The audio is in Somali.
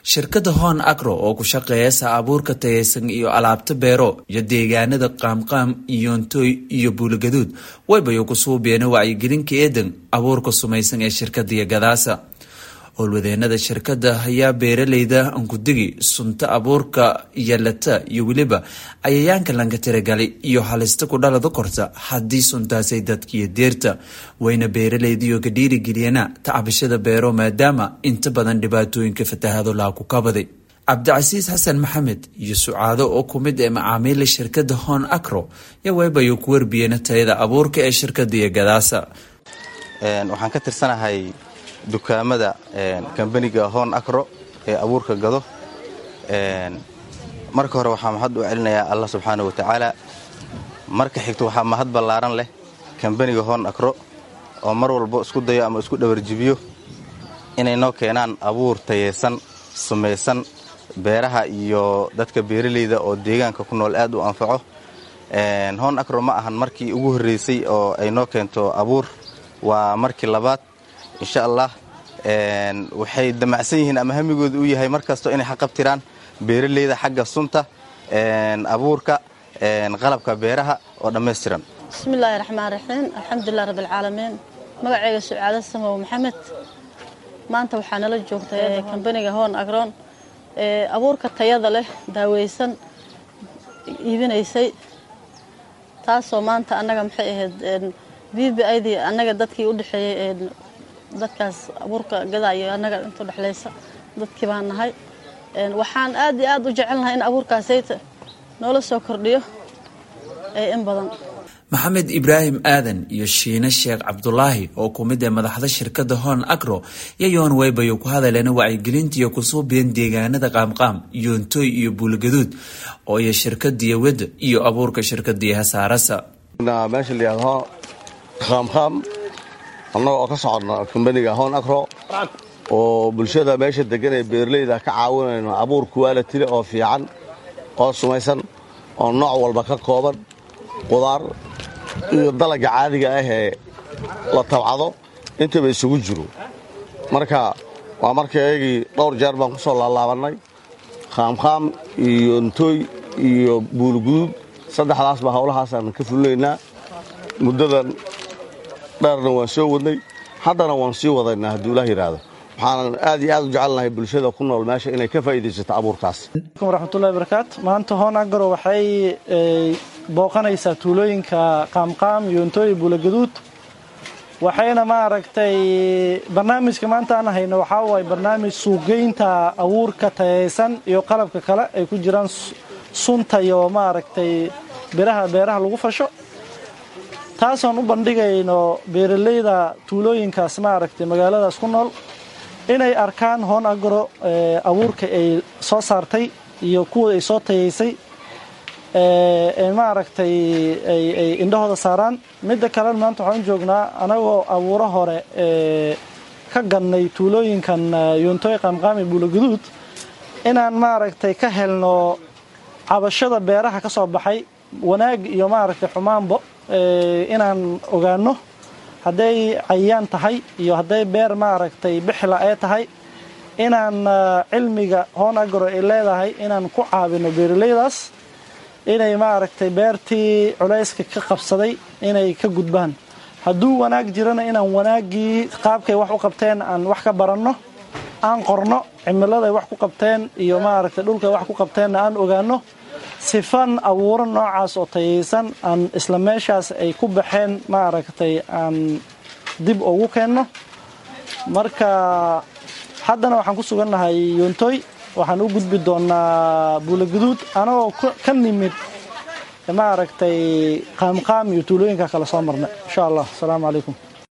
shirkadda hon agro oo ku shaqeeyasa abuurka tayaysan iyo alaabta beero iyo deegaanada qaamqaam iyontooy iyo buulagaduud waybayo ku suubeena wacyigelinka eedan abuurka sumaysan ee shirkadiya gadaasa howlwadeenada shirkadda ayaa beeraleyda ankudigi sunta abuurka yalata iyo weliba cayayaanka lanka tiragalay iyo halista ku dhalada korta haddii suntaasay dadkiyo deerta wayna beeraleydiyo ka dhiirigeliyana tacbashada beero maadaama inta badan dhibaatooyinka fatahado laa ku kabaday cabdicasiis xasan maxamed iyo sucaado oo ku mid ee macaamiila shirkadda hon acro yaa waybayo ku warbiyena tayada abuurka ee shirkadiyo gadaasa waxaan ka tirsanahay dukaamada kambaniga hon acro ee abuurka gado marka hore waxaa mahad u celinayaa allah subxaana wa tacaala marka xigto waxaa mahad ballaaran leh kambaniga hon acro oo mar walbo isku dayo ama isku dhawarjibiyo inay noo keenaan abuur tayeysan sumaysan beeraha iyo dadka beeraleyda oo deegaanka ku nool aad u anfaco hon acro ma ahan markii ugu horreysay oo ay noo keento abuur waa markii labaad insha allah waxay damacsan yihiin ama hamigooda u yahay mar kasto inay xaqabtiraan beeraleyda xagga sunta abuurka qalabka beeraha oo dhammaystiran bismillaahi raxmaan raxiim alxamdulilah rabbialcaalamiin magaceyga sucaado samow maxamed maanta waxaa nala joogta kambaniga hon agron abuurka tayada leh daaweysan iibinaysay taasoo maanta annaga maxay ahayd v b idii annaga dadkii u dhexeeyey dadkaas abuurka gadaa iyo annaga intu dhexlaysa dadkii baan nahay waxaan aad iyo aad u jecelnahay in abuurkaasayta noola soo kordhiyo in badan maxamed ibraahim aadan iyo shiine sheekh cabdulaahi oo ku mid ee madaxda shirkadda hon agro yayoon waybayo ku hadaleen wacyigelintiiyo kusuubiyan deegaanada qaamqaam yoontooy iyo buulgaduud oo iyo shirkadiya weda iyo abuurka shirkadiya hasaarasa meesha layihahdo qaamqaam annaga oo ka socodna kambaniga hon acro oo bulshada meesha degan ee beeraleyda ka caawinayno abuur kuwaalatile oo fiican oo sumaysan oo nooc walba ka kooban qudaar iyo dalagga caadiga ah ee la tabcado intaba isugu jiro marka waa markaygii dhowr jeer baan ku soo laalaabannay qaamqaam iyo ntooy iyo buulguduud saddexdaasba howlahaasaan ka fulinaynaa muddadan dheerna waan soo wadnay haddana waan sii wadaynaa hadduu ilaah yidhaahdo waxaanan aad iyo aad u jecelnahay bulshada ku nool meesha inay ka faa'iidaysato abuurkaas waraxmatullahi barakaatu maanta hoon agaro waxay booqanaysaa tuulooyinka qaamqaam yoontooy buulagaduud waxayna maaragtay barnaamijka maanta aan hayno waxaa waaye barnaamij suuqgeynta abuurka tayaysan iyo qalabka kale ay ku jiraan sunta iyo maaragtay biraha beeraha lagu fasho taasoon u bandhigayno beeraleyda tuulooyinkaas maaragtay magaaladaas ku nool inay arkaan hoon agro abuurka ay soo saartay iyo kuwa ay soo tayaysay maaragtay ay indhahooda saaraan midda kalena maanta waxaan joognaa anagoo abuuro hore ka gannay tuulooyinkan yoontooy qaamqaami buulaguduud inaan maaragtay ka helno cabashada beeraha ka soo baxay wanaag iyo maaragtay xumaanbo inaan ogaano hadday cayayaan tahay iyo hadday beer maaragtay bixla ee tahay inaan cilmiga hoon agro ay leedahay inaan ku caawino beeraleydaas inay maaragtay beertii culayska ka qabsaday inay ka gudbaan hadduu wanaag jirana inaan wanaaggii qaabkay wax u qabteen aan wax ka baranno aan qorno cimiladay wax ku qabteen iyo maaragtay dhulkay wax ku qabteenna aan ogaano sifan abuuro noocaas oo tayaysan aan isla meeshaas ay ku baxeen maaragtay aan dib ugu keenno marka haddana waxaan ku sugannahay yoontooy waxaan u gudbi doonnaa buulaguduud anagoo ka nimid maaragtay qaamqaam iyo tuulooyinka kale soo marnay insha allah asalaamu calaykum